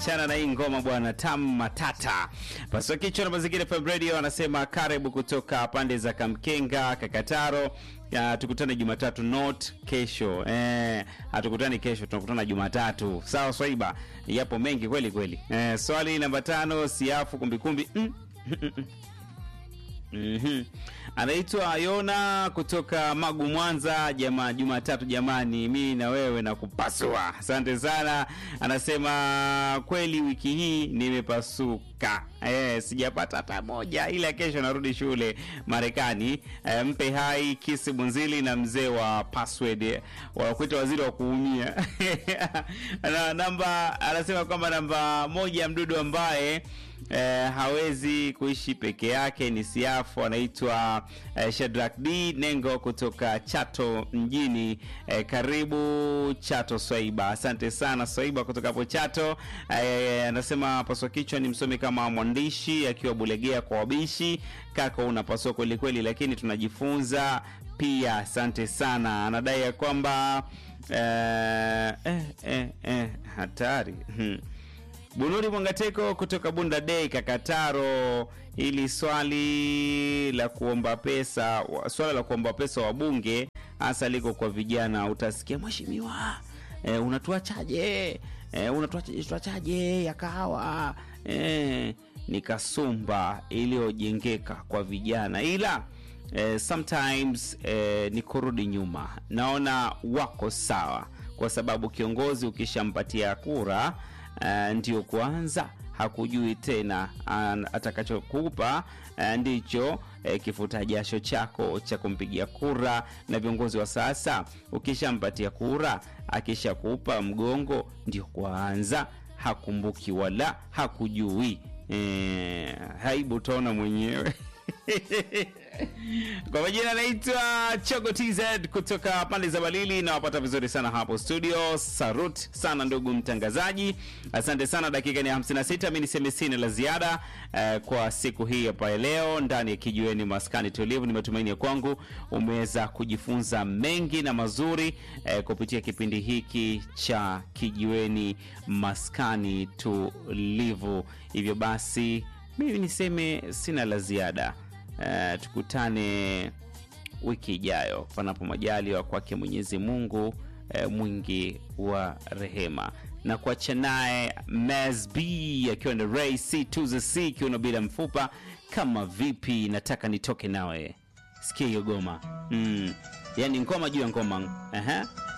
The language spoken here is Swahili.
achana na hii ngoma bwana, tam matata. Pasua kichwa na mazingira FM Radio anasema karibu kutoka pande za Kamkenga, Kakataro. Ya, tukutane Jumatatu not kesho. Eh, hatukutani kesho, tunakutana Jumatatu. Sawa Swaiba, yapo mengi kweli kweli. Eh, swali namba tano, siafu kumbikumbi mm. Mhm. Anaitwa Yona kutoka Magu Mwanza. Jamaa Jumatatu jamani, mimi na wewe na kupasua. Asante sana. Anasema kweli wiki hii nimepasuka. Eh, sijapata hata moja ila kesho narudi shule Marekani. Eh, mpe hai Kisi Bunzili na mzee wa password wanakuita waziri wa kuumia. na namba anasema kwamba namba moja mdudu ambaye eh, hawezi kuishi peke yake ni siafu anaitwa eh, Shadrack D Nengo kutoka Chato mjini eh, karibu Chato Swaiba. Asante sana Swaiba kutoka hapo Chato. Eh, anasema paswa kichwa ni msomi kama mwandishi akiwa Bulegea kwa wabishi. Kaka unapaswa kweli kweli, lakini tunajifunza pia. Asante sana. Anadai ya kwamba eh, eh, eh, eh, hatari hmm. Bunuri Mwangateko kutoka Bunda Day Kakataro, ili swali la kuomba pesa, swala la kuomba pesa wabunge hasa liko kwa vijana. Utasikia mheshimiwa, e, unatuachaje? E, unatuachaje? Tuachaje ya kahawa? E, ni kasumba iliyojengeka kwa vijana, ila e, sometimes e, ni kurudi nyuma. Naona wako sawa, kwa sababu kiongozi ukishampatia kura Uh, ndio kwanza hakujui tena uh, atakachokupa uh, ndicho uh, kifuta jasho chako cha kumpigia kura. Na viongozi wa sasa ukishampatia kura, akishakupa mgongo, ndio kwanza hakumbuki wala hakujui. E, haibu utaona mwenyewe kwa majina anaitwa Chogo TZ kutoka pande za Balili, na wapata vizuri sana hapo studio. Sarut sana ndugu mtangazaji, asante sana. Dakika ni 56, mi niseme sina la ziada uh, kwa siku hii hapa leo ndani ya Kijiweni Maskani Tulivu. Ni matumaini ya kwangu umeweza kujifunza mengi na mazuri uh, kupitia kipindi hiki cha Kijiweni Maskani Tulivu. Hivyo basi mimi niseme sina la ziada. Uh, tukutane wiki ijayo panapo majaliwa kwake Mwenyezi Mungu uh, mwingi wa rehema, na kuacha naye Msb akiwa na Ray C to the C kiuno bila mfupa. Kama vipi, nataka nitoke nawe, sikia hiyo goma mm. Yani ngoma juu ya ngoma uh -huh.